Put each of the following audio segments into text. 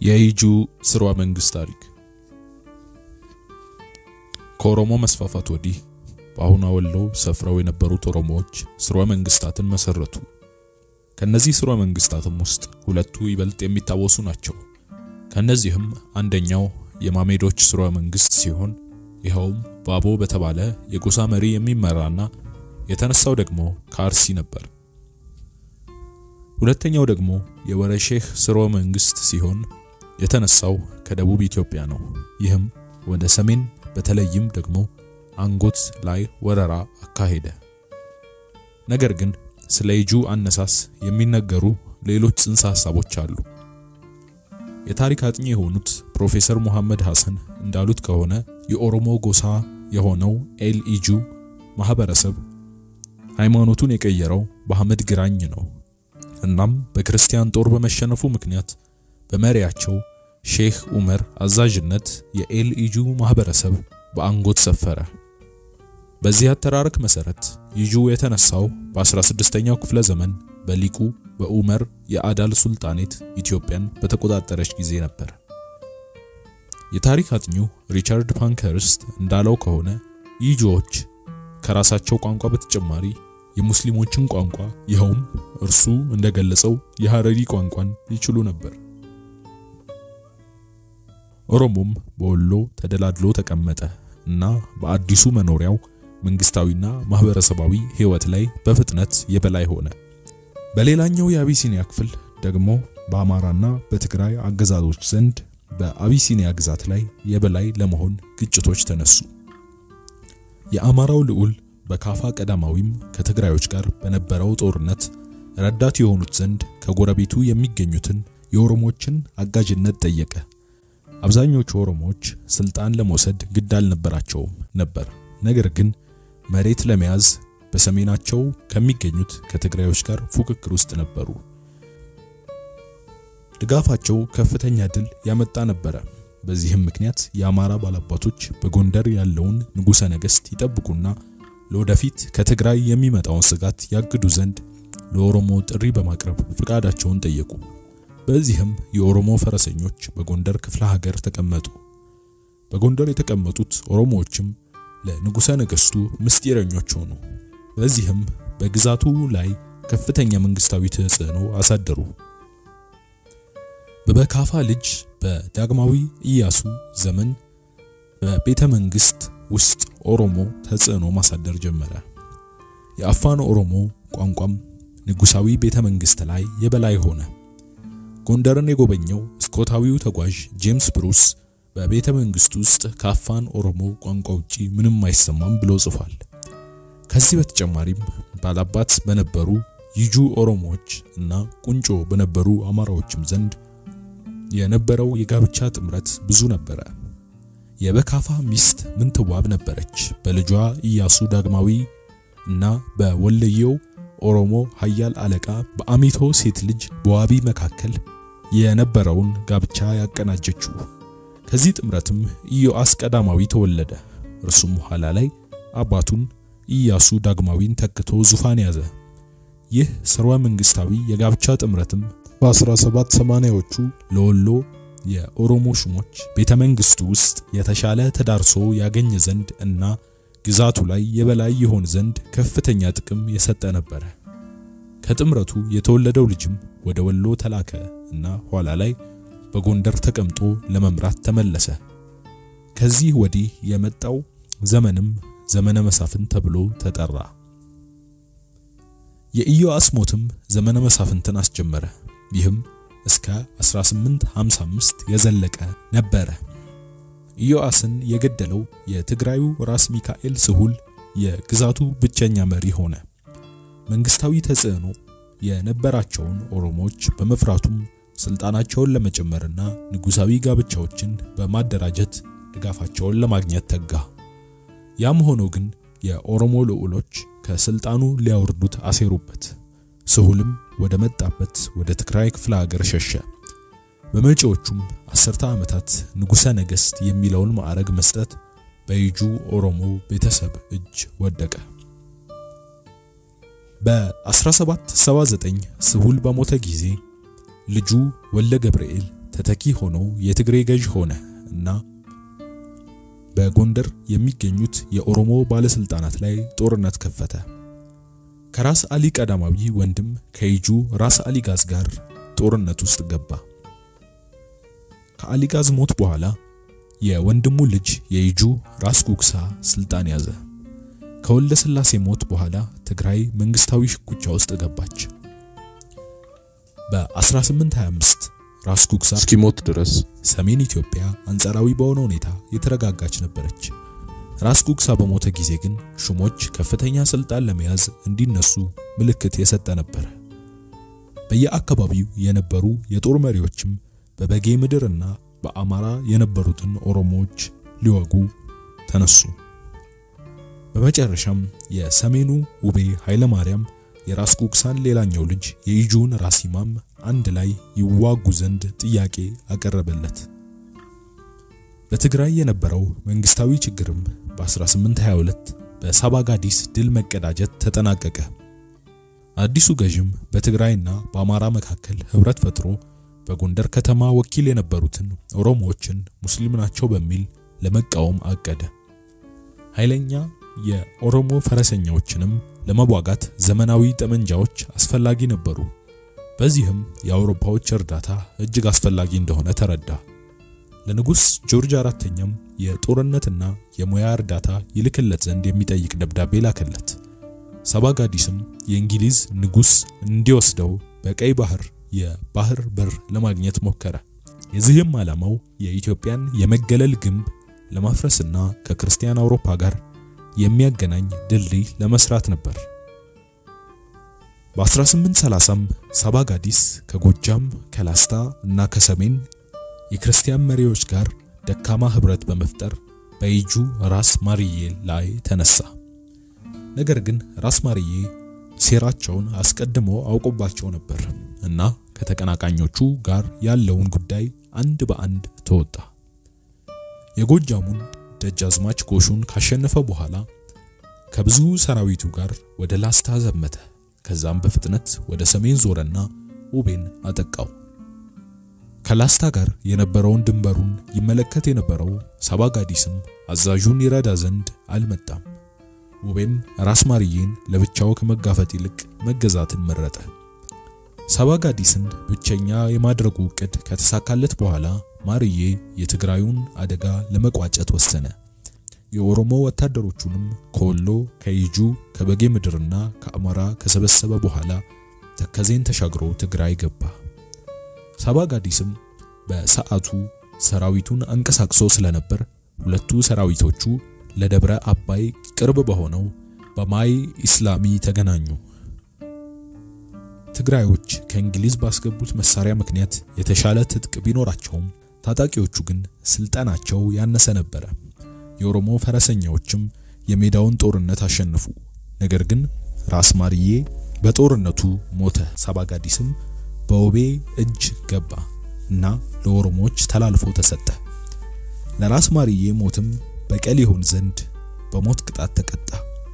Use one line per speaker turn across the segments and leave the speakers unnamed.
የኢጁ ስርወ መንግስት ታሪክ ከኦሮሞ መስፋፋት ወዲህ በአሁኗ ወሎ ሰፍረው የነበሩት ኦሮሞዎች ስርወ መንግስታትን መሰረቱ። ከነዚህ ስርወ መንግስታትም ውስጥ ሁለቱ ይበልጥ የሚታወሱ ናቸው። ከነዚህም አንደኛው የማሜዶች ስርወ መንግስት ሲሆን ይኸውም ባቦ በተባለ የጎሳ መሪ የሚመራና የተነሳው ደግሞ ከአርሲ ነበር። ሁለተኛው ደግሞ የወረ ሼህ ስርወ መንግስት ሲሆን የተነሳው ከደቡብ ኢትዮጵያ ነው። ይህም ወደ ሰሜን በተለይም ደግሞ አንጎት ላይ ወረራ አካሄደ። ነገር ግን ስለ ኢጁ አነሳስ የሚነገሩ ሌሎች ጽንሰ ሐሳቦች አሉ። የታሪክ አጥኚ የሆኑት ፕሮፌሰር ሙሐመድ ሐሰን እንዳሉት ከሆነ የኦሮሞ ጎሳ የሆነው ኤል ኢጁ ማህበረሰብ ሃይማኖቱን የቀየረው በአህመድ ግራኝ ነው። እናም በክርስቲያን ጦር በመሸነፉ ምክንያት በመሪያቸው ሼህ ዑመር አዛዥነት የኤል ኢጁ ማህበረሰብ በአንጎት ሰፈረ። በዚህ አተራረክ መሰረት ኢጁ የተነሳው በ16ኛው ክፍለ ዘመን በሊቁ በዑመር የአዳል ሱልጣኔት ኢትዮጵያን በተቆጣጠረች ጊዜ ነበር። የታሪክ አጥኚው ሪቻርድ ፓንከርስት እንዳለው ከሆነ ኢጁዎች ከራሳቸው ቋንቋ በተጨማሪ የሙስሊሞችን ቋንቋ ይኸውም እርሱ እንደገለጸው የሐረሪ ቋንቋን ይችሉ ነበር። ኦሮሞም በወሎ ተደላድሎ ተቀመጠ እና በአዲሱ መኖሪያው መንግስታዊና ማህበረሰባዊ ህይወት ላይ በፍጥነት የበላይ ሆነ። በሌላኛው የአቢሲኒያ ክፍል ደግሞ በአማራና በትግራይ አገዛዞች ዘንድ በአቢሲኒያ ግዛት ላይ የበላይ ለመሆን ግጭቶች ተነሱ። የአማራው ልዑል በካፋ ቀዳማዊም ከትግራዮች ጋር በነበረው ጦርነት ረዳት የሆኑት ዘንድ ከጎረቤቱ የሚገኙትን የኦሮሞችን አጋዥነት ጠየቀ። አብዛኞቹ ኦሮሞዎች ስልጣን ለመውሰድ ግድ አልነበራቸውም ነበር። ነገር ግን መሬት ለመያዝ በሰሜናቸው ከሚገኙት ከትግራዮች ጋር ፉክክር ውስጥ ነበሩ። ድጋፋቸው ከፍተኛ ድል ያመጣ ነበረ። በዚህም ምክንያት የአማራ ባላባቶች በጎንደር ያለውን ንጉሠ ነገሥት ይጠብቁና ለወደፊት ከትግራይ የሚመጣውን ስጋት ያግዱ ዘንድ ለኦሮሞ ጥሪ በማቅረብ ፍቃዳቸውን ጠየቁ። በዚህም የኦሮሞ ፈረሰኞች በጎንደር ክፍለ ሀገር ተቀመጡ። በጎንደር የተቀመጡት ኦሮሞዎችም ለንጉሠ ነገሥቱ ምስጢረኞች ሆኑ። በዚህም በግዛቱ ላይ ከፍተኛ መንግስታዊ ተጽዕኖ አሳደሩ። በበካፋ ልጅ በዳግማዊ ኢያሱ ዘመን በቤተ መንግስት ውስጥ ኦሮሞ ተጽዕኖ ማሳደር ጀመረ። የአፋን ኦሮሞ ቋንቋም ንጉሳዊ ቤተ መንግስት ላይ የበላይ ሆነ። ጎንደርን የጎበኘው ስኮታዊው ተጓዥ ጄምስ ብሩስ በቤተ መንግስት ውስጥ ከአፋን ኦሮሞ ቋንቋ ውጪ ምንም አይሰማም ብሎ ጽፏል። ከዚህ በተጨማሪም ባላባት በነበሩ ይጁ ኦሮሞዎች እና ቁንጮ በነበሩ አማራዎችም ዘንድ የነበረው የጋብቻ ጥምረት ብዙ ነበረ። የበካፋ ሚስት ምንትዋብ ነበረች። በልጇ ኢያሱ ዳግማዊ እና በወለየው ኦሮሞ ኃያል አለቃ በአሚቶ ሴት ልጅ በዋቢ መካከል የነበረውን ጋብቻ ያቀናጀችው። ከዚህ ጥምረትም ኢዮአስ ቀዳማዊ ተወለደ። እርሱም ኋላ ላይ አባቱን ኢያሱ ዳግማዊን ተክቶ ዙፋን ያዘ። ይህ ስርወ መንግስታዊ የጋብቻ ጥምረትም በ1780ዎቹ ለወሎ የኦሮሞ ሹሞች ቤተ መንግስቱ ውስጥ የተሻለ ተዳርሶ ያገኝ ዘንድ እና ግዛቱ ላይ የበላይ ይሆን ዘንድ ከፍተኛ ጥቅም የሰጠ ነበረ። ከጥምረቱ የተወለደው ልጅም ወደ ወሎ ተላከ እና ኋላ ላይ በጎንደር ተቀምጦ ለመምራት ተመለሰ። ከዚህ ወዲህ የመጣው ዘመንም ዘመነ መሳፍንት ተብሎ ተጠራ። የኢዮአስ ሞትም ዘመነ መሳፍንትን አስጀመረ። ይህም እስከ 1855 የዘለቀ ነበረ። ኢዮአስን የገደለው የትግራዩ ራስ ሚካኤል ስሁል የግዛቱ ብቸኛ መሪ ሆነ። መንግስታዊ ተጽዕኖ የነበራቸውን ኦሮሞዎች በመፍራቱም ስልጣናቸውን ለመጨመርና ንጉሳዊ ጋብቻዎችን በማደራጀት ድጋፋቸውን ለማግኘት ተጋ። ያም ሆኖ ግን የኦሮሞ ልዑሎች ከስልጣኑ ሊያወርዱት አሴሩበት። ስሁልም ወደ መጣበት ወደ ትግራይ ክፍለ ሀገር ሸሸ። በመጪዎቹም አስርተ ዓመታት ንጉሠ ነገሥት የሚለውን ማዕረግ መስጠት በኢጁ ኦሮሞ ቤተሰብ እጅ ወደቀ። በ1779 ስሁል በሞተ ጊዜ ልጁ ወልደ ገብርኤል ተተኪ ሆኖ የትግሬ ገዥ ሆነ እና በጎንደር የሚገኙት የኦሮሞ ባለስልጣናት ላይ ጦርነት ከፈተ። ከራስ አሊ ቀዳማዊ ወንድም ከይጁ ራስ አሊጋዝ ጋር ጦርነት ውስጥ ገባ። ከአሊጋዝ ሞት በኋላ የወንድሙ ልጅ የይጁ ራስ ጉግሳ ስልጣን ያዘ። ከወልደ ስላሴ ሞት በኋላ ትግራይ መንግስታዊ ሽኩቻ ውስጥ ገባች። በ1825 ራስ ጉግሳ
እስኪሞት ድረስ
ሰሜን ኢትዮጵያ አንጻራዊ በሆነ ሁኔታ የተረጋጋች ነበረች። ራስ ጉግሳ በሞተ ጊዜ ግን ሹሞች ከፍተኛ ስልጣን ለመያዝ እንዲነሱ ምልክት የሰጠ ነበር። በየአካባቢው የነበሩ የጦር መሪዎችም በበጌ ምድርና በአማራ የነበሩትን ኦሮሞዎች ሊወጉ ተነሱ። በመጨረሻም የሰሜኑ ውቤ ኃይለ ማርያም የራስ ጉግሳን ሌላኛው ልጅ የይጁን ራስ ኢማም አንድ ላይ ይዋጉ ዘንድ ጥያቄ አቀረበለት። በትግራይ የነበረው መንግስታዊ ችግርም በ1822 በሳባጋዲስ ድል መቀዳጀት ተጠናቀቀ። አዲሱ ገዥም በትግራይና በአማራ መካከል ህብረት ፈጥሮ በጎንደር ከተማ ወኪል የነበሩትን ኦሮሞዎችን ሙስሊም ናቸው በሚል ለመቃወም አቀደ። ኃይለኛ የኦሮሞ ፈረሰኛዎችንም ለመዋጋት ዘመናዊ ጠመንጃዎች አስፈላጊ ነበሩ። በዚህም የአውሮፓዎች እርዳታ እጅግ አስፈላጊ እንደሆነ ተረዳ። ለንጉስ ጆርጅ አራተኛም የጦርነትና የሙያ እርዳታ ይልክለት ዘንድ የሚጠይቅ ደብዳቤ ላከለት። ሳባጋዲስም የእንግሊዝ ንጉስ እንዲወስደው በቀይ ባህር የባህር በር ለማግኘት ሞከረ። የዚህም ዓላማው የኢትዮጵያን የመገለል ግንብ ለማፍረስና ከክርስቲያን አውሮፓ ጋር የሚያገናኝ ድልድይ ለመስራት ነበር። በ1830ም ሳባጋዲስ ከጎጃም ከላስታ እና ከሰሜን የክርስቲያን መሪዎች ጋር ደካማ ህብረት በመፍጠር በይጁ ራስ ማርዬ ላይ ተነሳ። ነገር ግን ራስ ማርዬ ሴራቸውን አስቀድሞ አውቆባቸው ነበር እና ከተቀናቃኞቹ ጋር ያለውን ጉዳይ አንድ በአንድ ተወጣ። የጎጃሙን ደጃዝማች ጎሹን ካሸነፈ በኋላ ከብዙ ሰራዊቱ ጋር ወደ ላስታ ዘመተ። ከዛም በፍጥነት ወደ ሰሜን ዞረና ውቤን አጠቃው። ከላስታ ጋር የነበረውን ድንበሩን ይመለከት የነበረው ሳባጋዲስም አዛዡን ይረዳ ዘንድ አልመጣም። ውቤም ራስ ማርዬን ለብቻው ከመጋፈጥ ይልቅ መገዛትን መረጠ። ሳባጋዲስን ብቸኛ የማድረጉ ዕቅድ ከተሳካለት በኋላ ማርዬ የትግራዩን አደጋ ለመቋጨት ወሰነ። የኦሮሞ ወታደሮቹንም ከወሎ፣ ከይጁ፣ ከበጌ ምድርና ከአማራ ከሰበሰበ በኋላ ተከዜን ተሻግሮ ትግራይ ገባ። ሳባጋዲስም በሰዓቱ ሰራዊቱን አንቀሳቅሶ ስለነበር ሁለቱ ሰራዊቶቹ ለደብረ አባይ ቅርብ በሆነው በማይ ኢስላሚ ተገናኙ። ትግራዮች ከእንግሊዝ ባስገቡት መሳሪያ ምክንያት የተሻለ ትጥቅ ቢኖራቸውም ታጣቂዎቹ ግን ስልጠናቸው ያነሰ ነበረ። የኦሮሞ ፈረሰኛዎችም የሜዳውን ጦርነት አሸነፉ። ነገር ግን ራስ ማርዬ በጦርነቱ ሞተ። ሳባጋዲስም በውቤ እጅ ገባ እና ለኦሮሞዎች ተላልፎ ተሰጠ። ለራስ ማርዬ ሞትም በቀል ይሆን ዘንድ በሞት ቅጣት ተቀጣ።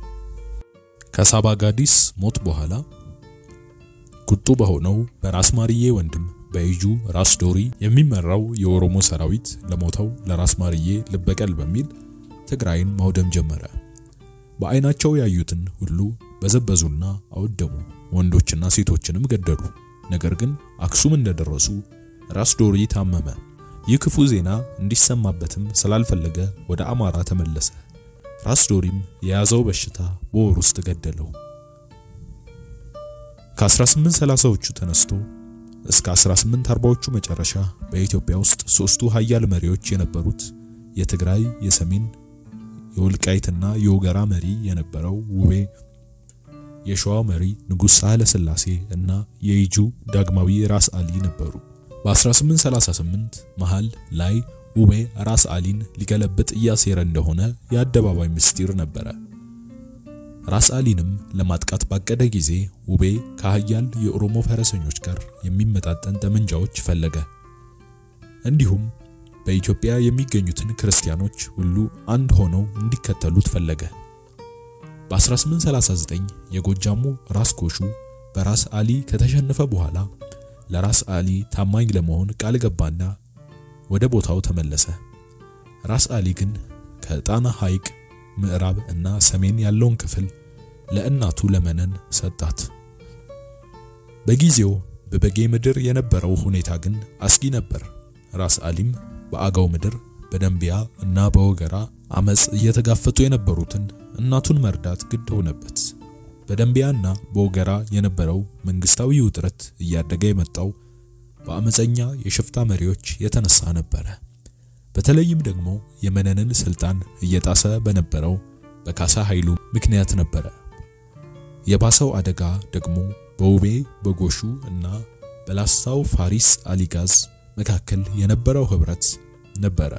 ከሳባጋዲስ ሞት በኋላ ቁጡ በሆነው በራስ ማርዬ ወንድም በይጁ ራስ ዶሪ የሚመራው የኦሮሞ ሰራዊት ለሞተው ለራስ ማርዬ ልበቀል በሚል ትግራይን ማውደም ጀመረ። በዓይናቸው ያዩትን ሁሉ በዘበዙና አወደሙ። ወንዶችና ሴቶችንም ገደሉ። ነገር ግን አክሱም እንደደረሱ ራስ ዶሪ ታመመ። ይህ ክፉ ዜና እንዲሰማበትም ስላልፈለገ ወደ አማራ ተመለሰ። ራስ ዶሪም የያዘው በሽታ በወር ውስጥ ገደለው። ከ1830ዎቹ ተነስቶ እስከ 1840ዎቹ መጨረሻ በኢትዮጵያ ውስጥ ሶስቱ ሀያል መሪዎች የነበሩት የትግራይ፣ የሰሜን፣ የወልቃይትና የወገራ መሪ የነበረው ውቤ፣ የሸዋው መሪ ንጉሥ ሳህለ ሥላሴ እና የይጁ ዳግማዊ ራስ አሊ ነበሩ። በ1838 መሃል ላይ ውቤ ራስ አሊን ሊገለብጥ እያሴረ እንደሆነ የአደባባይ ምስጢር ነበረ። ራስ አሊንም ለማጥቃት ባቀደ ጊዜ ውቤ ከሀያል የኦሮሞ ፈረሰኞች ጋር የሚመጣጠን ጠመንጃዎች ፈለገ። እንዲሁም በኢትዮጵያ የሚገኙትን ክርስቲያኖች ሁሉ አንድ ሆነው እንዲከተሉት ፈለገ። በ1839 የጎጃሙ ራስ ጎሹ በራስ አሊ ከተሸነፈ በኋላ ለራስ አሊ ታማኝ ለመሆን ቃል ገባና ወደ ቦታው ተመለሰ። ራስ አሊ ግን ከጣና ሐይቅ ምዕራብ እና ሰሜን ያለውን ክፍል ለእናቱ ለመነን ሰጣት። በጊዜው በበጌ ምድር የነበረው ሁኔታ ግን አስጊ ነበር። ራስ አሊም በአገው ምድር በደንቢያ እና በወገራ አመጽ እየተጋፈጡ የነበሩትን እናቱን መርዳት ግድ ሆነበት። በደንቢያና በወገራ የነበረው መንግስታዊ ውጥረት እያደገ የመጣው በአመፀኛ የሽፍታ መሪዎች የተነሳ ነበረ። በተለይም ደግሞ የመነንን ስልጣን እየጣሰ በነበረው በካሳ ኃይሉ ምክንያት ነበረ። የባሰው አደጋ ደግሞ በውቤ በጎሹ እና በላስታው ፋሪስ አሊጋዝ መካከል የነበረው ህብረት ነበረ።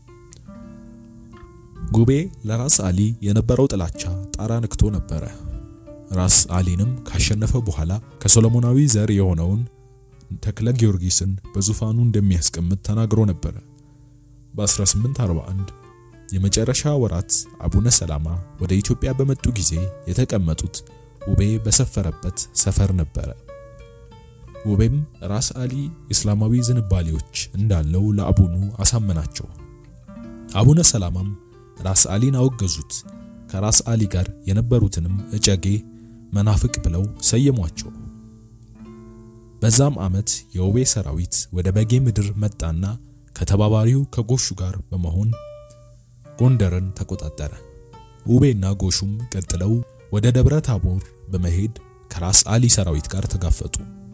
ጉቤ ለራስ አሊ የነበረው ጥላቻ ጣራ ነክቶ ነበረ። ራስ አሊንም ካሸነፈ በኋላ ከሶሎሞናዊ ዘር የሆነውን ተክለ ጊዮርጊስን በዙፋኑ እንደሚያስቀምጥ ተናግሮ ነበረ። በ1841 የመጨረሻ ወራት አቡነ ሰላማ ወደ ኢትዮጵያ በመጡ ጊዜ የተቀመጡት ውቤ በሰፈረበት ሰፈር ነበረ። ውቤም ራስ አሊ እስላማዊ ዝንባሌዎች እንዳለው ለአቡኑ አሳመናቸው። አቡነ ሰላማም ራስ አሊን አወገዙት። ከራስ አሊ ጋር የነበሩትንም እጨጌ መናፍቅ ብለው ሰየሟቸው። በዛም ዓመት የውቤ ሰራዊት ወደ በጌ ምድር መጣና ከተባባሪው ከጎሹ ጋር በመሆን ጎንደርን ተቆጣጠረ። ውቤና ጎሹም ቀጥለው ወደ ደብረ ታቦር በመሄድ ከራስ አሊ ሰራዊት ጋር ተጋፈጡ።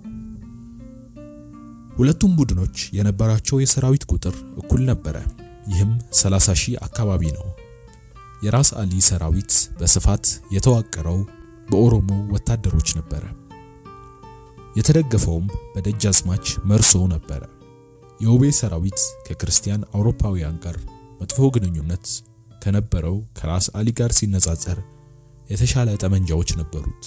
ሁለቱም ቡድኖች የነበራቸው የሰራዊት ቁጥር እኩል ነበረ። ይህም 30 ሺህ አካባቢ ነው። የራስ አሊ ሰራዊት በስፋት የተዋቀረው በኦሮሞ ወታደሮች ነበረ። የተደገፈውም በደጃዝማች መርሶ ነበረ። የውቤ ሰራዊት ከክርስቲያን አውሮፓውያን ጋር መጥፎ ግንኙነት ከነበረው ከራስ አሊ ጋር ሲነጻጸር የተሻለ ጠመንጃዎች ነበሩት።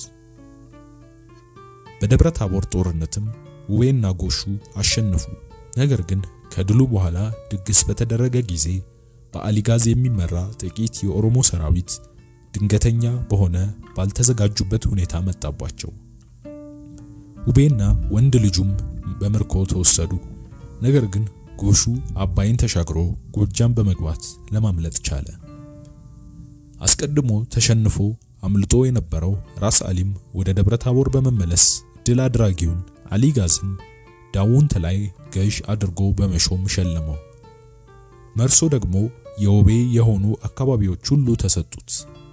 በደብረ ታቦር ጦርነትም ውቤና ጎሹ አሸነፉ። ነገር ግን ከድሉ በኋላ ድግስ በተደረገ ጊዜ በአሊጋዝ የሚመራ ጥቂት የኦሮሞ ሰራዊት ድንገተኛ በሆነ ባልተዘጋጁበት ሁኔታ መጣባቸው። ውቤና ወንድ ልጁም በምርኮ ተወሰዱ። ነገር ግን ጎሹ አባይን ተሻግሮ ጎጃም በመግባት ለማምለጥ ቻለ። አስቀድሞ ተሸንፎ አምልጦ የነበረው ራስ አሊም ወደ ደብረ ታቦር በመመለስ ድል አድራጊውን አሊጋዝን ዳውንት ላይ ገዥ አድርጎ በመሾም ሸለመው። መርሶ ደግሞ የውቤ የሆኑ አካባቢዎች ሁሉ ተሰጡት።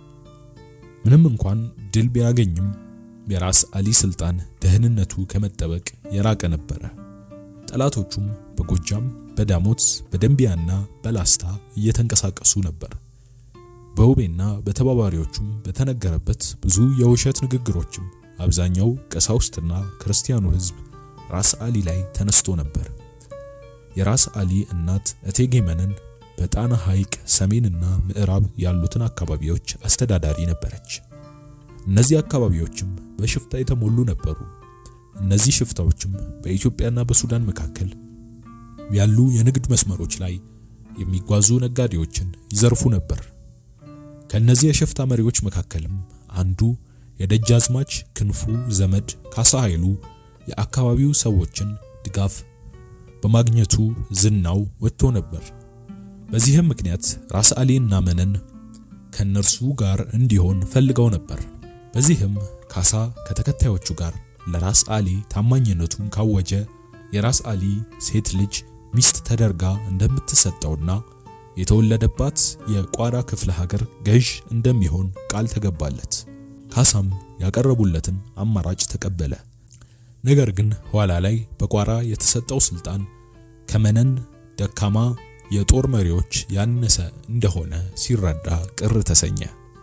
ምንም እንኳን ድል ቢያገኝም የራስ አሊ ስልጣን ደህንነቱ ከመጠበቅ የራቀ ነበረ። ጠላቶቹም በጎጃም፣ በዳሞት፣ በደንቢያና በላስታ እየተንቀሳቀሱ ነበር። በውቤና በተባባሪዎቹም በተነገረበት ብዙ የውሸት ንግግሮችም አብዛኛው ቀሳውስትና ክርስቲያኑ ሕዝብ ራስ አሊ ላይ ተነስቶ ነበር። የራስ አሊ እናት እቴጌ መነን በጣና ሐይቅ ሰሜንና ምዕራብ ያሉትን አካባቢዎች አስተዳዳሪ ነበረች። እነዚህ አካባቢዎችም በሽፍታ የተሞሉ ነበሩ። እነዚህ ሽፍታዎችም በኢትዮጵያና በሱዳን መካከል ያሉ የንግድ መስመሮች ላይ የሚጓዙ ነጋዴዎችን ይዘርፉ ነበር። ከነዚህ የሽፍታ መሪዎች መካከልም አንዱ የደጃዝማች ክንፉ ዘመድ ካሳ ኃይሉ የአካባቢው ሰዎችን ድጋፍ በማግኘቱ ዝናው ወጥቶ ነበር። በዚህም ምክንያት ራስ አሊ እና መነን ከነርሱ ጋር እንዲሆን ፈልገው ነበር። በዚህም ካሳ ከተከታዮቹ ጋር ለራስ አሊ ታማኝነቱን ካወጀ የራስ አሊ ሴት ልጅ ሚስት ተደርጋ እንደምትሰጠውና የተወለደባት የቋራ ክፍለ ሀገር ገዥ እንደሚሆን ቃል ተገባለት። ካሳም ያቀረቡለትን አማራጭ ተቀበለ። ነገር ግን ኋላ ላይ በቋራ የተሰጠው ስልጣን ከመነን ደካማ የጦር መሪዎች ያነሰ እንደሆነ ሲረዳ ቅር ተሰኘ።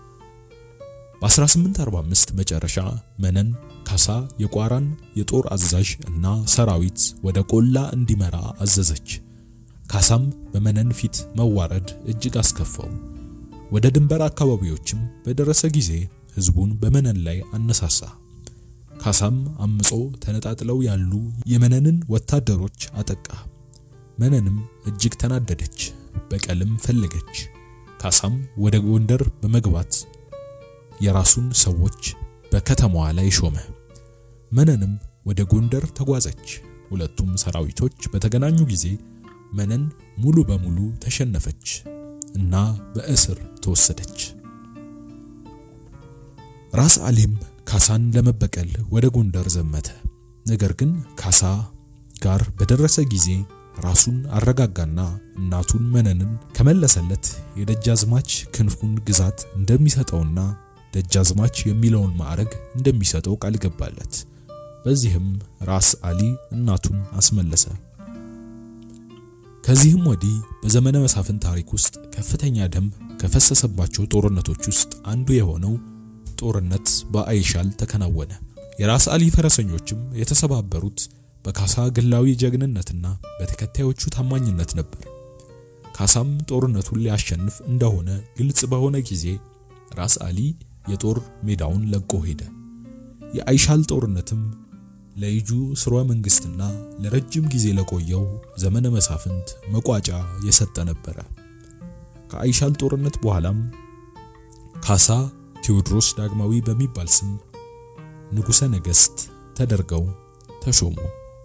በ1845 መጨረሻ መነን ካሳ የቋራን የጦር አዛዥ እና ሰራዊት ወደ ቆላ እንዲመራ አዘዘች። ካሳም በመነን ፊት መዋረድ እጅግ አስከፋው። ወደ ድንበር አካባቢዎችም በደረሰ ጊዜ ህዝቡን በመነን ላይ አነሳሳ። ካሳም አምጾ ተነጣጥለው ያሉ የመነንን ወታደሮች አጠቃ። መነንም እጅግ ተናደደች፣ በቀልም ፈለገች። ካሳም ወደ ጎንደር በመግባት የራሱን ሰዎች በከተማዋ ላይ ሾመ። መነንም ወደ ጎንደር ተጓዘች። ሁለቱም ሰራዊቶች በተገናኙ ጊዜ መነን ሙሉ በሙሉ ተሸነፈች እና በእስር ተወሰደች። ራስ አሊም ካሳን ለመበቀል ወደ ጎንደር ዘመተ። ነገር ግን ካሳ ጋር በደረሰ ጊዜ ራሱን አረጋጋና እናቱን መነንን ከመለሰለት የደጃዝማች ክንፉን ግዛት እንደሚሰጠውና ደጃዝማች የሚለውን ማዕረግ እንደሚሰጠው ቃል ገባለት። በዚህም ራስ አሊ እናቱን አስመለሰ። ከዚህም ወዲህ በዘመነ መሳፍንት ታሪክ ውስጥ ከፍተኛ ደም ከፈሰሰባቸው ጦርነቶች ውስጥ አንዱ የሆነው ጦርነት በአይሻል ተከናወነ። የራስ አሊ ፈረሰኞችም የተሰባበሩት በካሳ ግላዊ ጀግንነትና በተከታዮቹ ታማኝነት ነበር። ካሳም ጦርነቱን ሊያሸንፍ እንደሆነ ግልጽ በሆነ ጊዜ ራስ አሊ የጦር ሜዳውን ለቆ ሄደ። የአይሻል ጦርነትም ለይጁ ስርወ መንግስትና ለረጅም ጊዜ ለቆየው ዘመነ መሳፍንት መቋጫ የሰጠ ነበረ። ከአይሻል ጦርነት በኋላም ካሳ ቴዎድሮስ ዳግማዊ በሚባል ስም ንጉሠ ነገሥት ተደርገው ተሾሙ።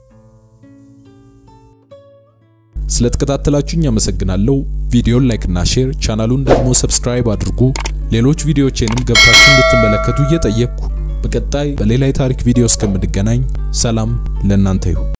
ስለተከታተላችሁኝ አመሰግናለሁ። ቪዲዮን ላይክ እና ሼር፣ ቻናሉን ደግሞ ሰብስክራይብ አድርጉ። ሌሎች ቪዲዮዎቼንም ገብታችሁ እንድትመለከቱ እየጠየቅኩ በቀጣይ በሌላ የታሪክ ቪዲዮ እስከምንገናኝ ሰላም ለእናንተ ይሁን።